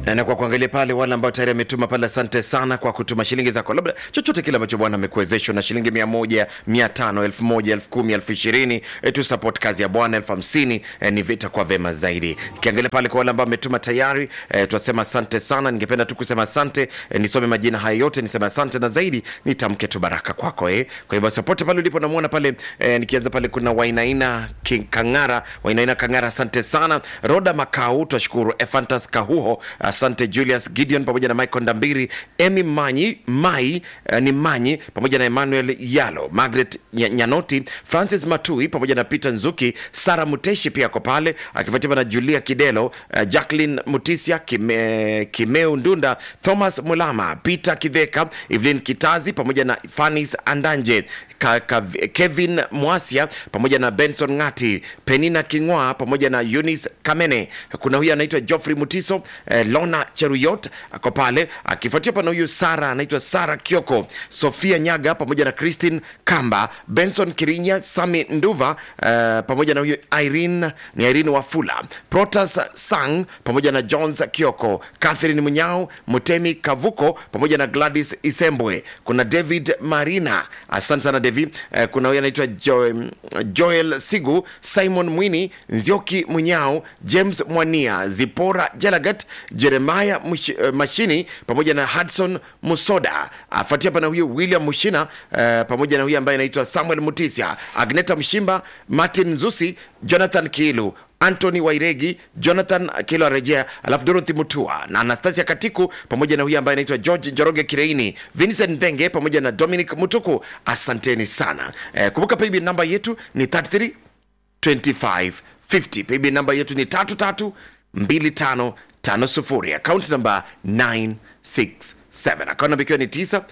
na kwa kuangalia pale wale ambao tayari ametuma pale, asante sana kwa kutuma shilingi zako, labda chochote kile ambacho Bwana amekuwezeshwa na shilingi mia moja, mia tano, elfu moja, elfu kumi, elfu ishirini e, tu support kazi ya Bwana elfu hamsini e, ni vita kwa vema zaidi. Kiangalia pale kwa wale ambao ametuma tayari e, tunasema asante sana. Ningependa tu kusema asante e, nisome majina haya yote, niseme asante na zaidi nitamke tu baraka kwako eh. Kwa hivyo popote pale ulipo, namuona pale e, nikianza pale kuna Wainaina King Kangara, Wainaina Kangara, asante sana. Roda Makau, twashukuru. Efantas Kahuho, asante. Julius Gideon pamoja na Michael Ndambiri, Emi Manyi Mai uh, ni Manyi pamoja na Emmanuel Yalo, Margaret Nya- Nyanoti, Francis Matui pamoja na Peter Nzuki, Sara Muteshi pia ako pale akifuatiwa na Julia Kidelo, uh, Jacqueline Mutisia, Kime, Kimeu Ndunda, Thomas Mulama, Peter Kidheka, Evelyn Kitazi pamoja na Fanis Andanje Ka, ka, Kevin Mwasia pamoja na Benson Ngati, Penina Kingwa pamoja na Eunice Kamene. Kuna huyu anaitwa Geoffrey Mutiso, eh, Lona Cheruyot ako pale akifuatia pana huyu Sara anaitwa Sara Kioko, Sofia Nyaga pamoja na Christine Kamba, Benson Kirinya, Sami Nduva eh, pamoja na huyu Irene ni Irene Wafula, Protas Sang pamoja na Jones Kioko, Catherine Munyao, Mutemi Kavuko pamoja na Gladys Isembwe. Kuna David Marina, asante sana Devi. Eh, kuna huyu anaitwa jo, Joel Sigu, Simon Mwini, Nzioki Munyao, James Mwania, Zipora Jelagat, Jeremiah Mush, eh, Mashini pamoja na Hudson Musoda. Afuatia pana huyu William Mushina eh, pamoja na huyu ambaye anaitwa Samuel Mutisia, Agneta Mshimba, Martin Nzusi, Jonathan Kiilu Anthony Wairegi, Jonathan Kilo arejea, alafu Dorothy Mutua na Anastasia Katiku pamoja na huyu ambaye anaitwa George Joroge Kireini, Vincent Ndenge pamoja na Dominic Mutuku. Asanteni sana. Eh, kumbuka paybill namba yetu ni 33 25 50. Paybill namba yetu ni 33 25 50. Account namba 967. Account namba ikiwa ni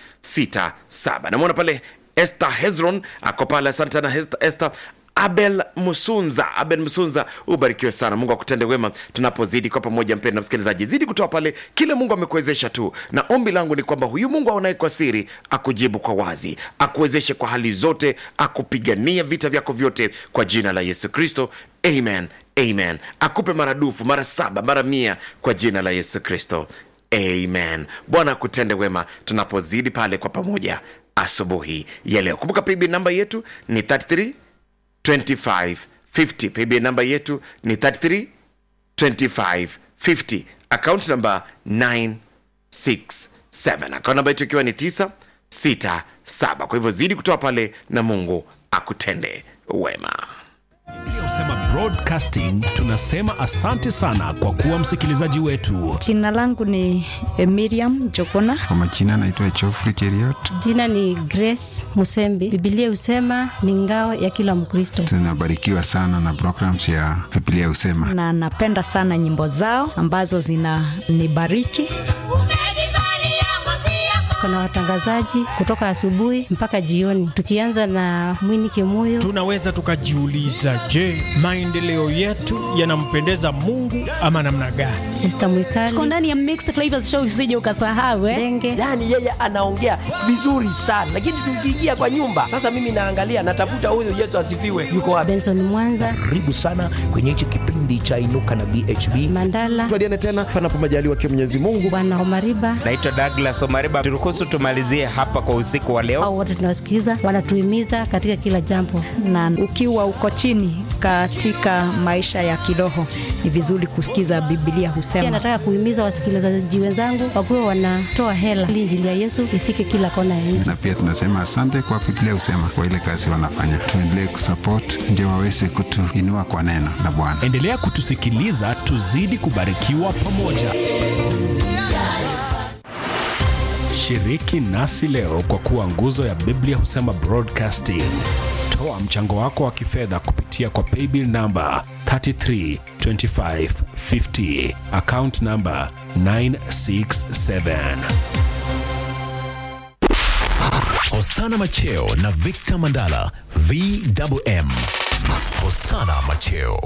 967. Namwona pale Esther Hezron ako pale. Asante sana Hest- Esther Abel Musunza, Abel Musunza, ubarikiwe sana. Mungu akutende wema tunapozidi kwa pamoja. Mpendwa msikilizaji, zidi kutoa pale kile Mungu amekuwezesha tu, na ombi langu ni kwamba huyu Mungu aonaye kwa siri akujibu kwa wazi, akuwezeshe kwa hali zote, akupigania vita vyako vyote kwa jina la Yesu Kristo. Amen, amen. Akupe maradufu mara saba mara mia kwa jina la Yesu Kristo. Amen. Bwana akutende wema tunapozidi pale kwa pamoja asubuhi ya leo. Kumbuka paybill namba yetu ni 33 2550 paybill namba yetu ni 33 2550 account namba 967 account namba yetu ikiwa ni 967 kwa hivyo zidi kutoa pale na mungu akutende wema Usema broadcasting tunasema asante sana kwa kuwa msikilizaji wetu. Jina langu ni eh, Miriam Jokona. Kwa majina naitwa Geoffrey Cheriot. Jina ni Grace Musembi. Biblia husema ni ngao ya kila Mkristo, Tunabarikiwa sana na programs ya Biblia Husema. na napenda sana nyimbo zao ambazo zinanibariki. Kuna watangazaji kutoka asubuhi mpaka jioni, tukianza na Mwini Kimuyo. tunaweza tukajiuliza, je, maendeleo yetu yanampendeza Mungu ama namna gani? Esther tuko Mwikali, ndani ya Mixed Flavors Show, usije ukasahau eh. Denge, yaani yeye anaongea vizuri sana lakini tukiingia kwa nyumba sasa mimi naangalia natafuta huyu yesu asifiwe yuko wapi Benson Mwanza, karibu sana kwenye hichi kipindi cha inuka na bhb Mandala, tuadiane tena panapo majaliwa kia mwenyezi mungu Bwana Omariba, naitwa douglas omariba turuhusu tumalizie hapa kwa usiku wa leo au wote tunawasikiza, wanatuhimiza katika kila jambo na ukiwa uko chini katika maisha ya kiroho ni vizuri kusikiza Biblia Pia husema. nataka kuhimiza wasikilizaji wenzangu wakuwe wanatoa hela ili injili ya Yesu ifike kila kona ya nchi. Na pia tunasema asante kwa Biblia Husema kwa ile kazi wanafanya. Tuendelee kusupport ndio waweze kutuinua kwa neno la Bwana. Endelea kutusikiliza, tuzidi kubarikiwa pamoja. Shiriki nasi leo kwa kuwa nguzo ya Biblia Husema Broadcasting. Toa mchango wako wa kifedha kupitia kwa paybill namba 332550 account namba 967. Hosana Macheo na Victor Mandala VMM. Hosana Macheo